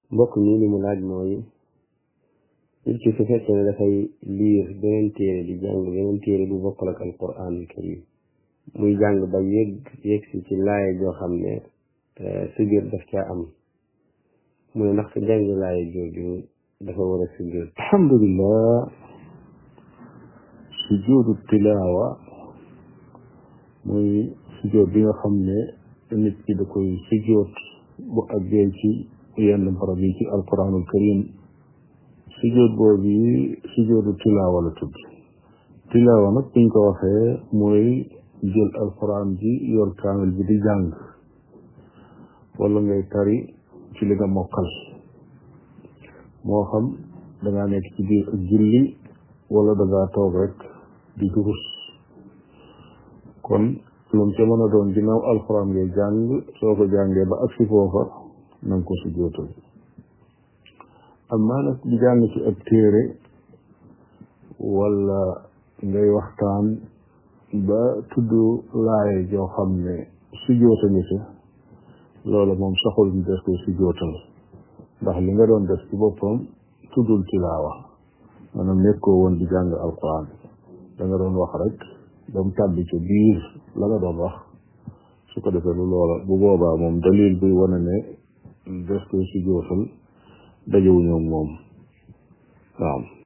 mbokk mi li mu laaj mooy nit ki su fekkee ne dafay liir beneen téere di jàng beneen téere bu bokkal ak alquranul karim muy jàng ba yëg yëg si ci laaya joo xam ne sujjóot daf caa am mu ne ndax sa jàng laaya jooju dafa war a sujjóot alhamdulillah sujjóotu tilaawa muy sujjóot bi nga xam ne nit ki da koy sujjóot bu àggee ci yenn barab yi ci alquranul karim sujjóot boobu yi sujjóotu tilaawa la tudd tilaawa nag buñ ko waxee mooy jël alquran ji yor kaamil bi di jàng wala ngay tari ci li nga mokkal moo xam dangaa nekk ci biir ak julli wala dangaa toog rek di durus kon lu mu ca mën a doon ginnaaw alquran ngay jàng soo ko jàngee ba agsi foofa na nga ko sujjóotal amaa nag di jàng ci ab téere wala ngay waxtaan ba tudd laaye joo xam ne sujjóota nga ca loola moom saxul ñu des koy sujjóotal ndax li nga doon def ci boppam tuddul tilaawa maanaam nekkoo woon di jàng alquran da nga doon wax rek ba mu tàbbi ca biir la nga doon wax su ko defee lu loola bu boobaa moom dalil bi wane ne des koy sujjóotal dajewuñu moom naam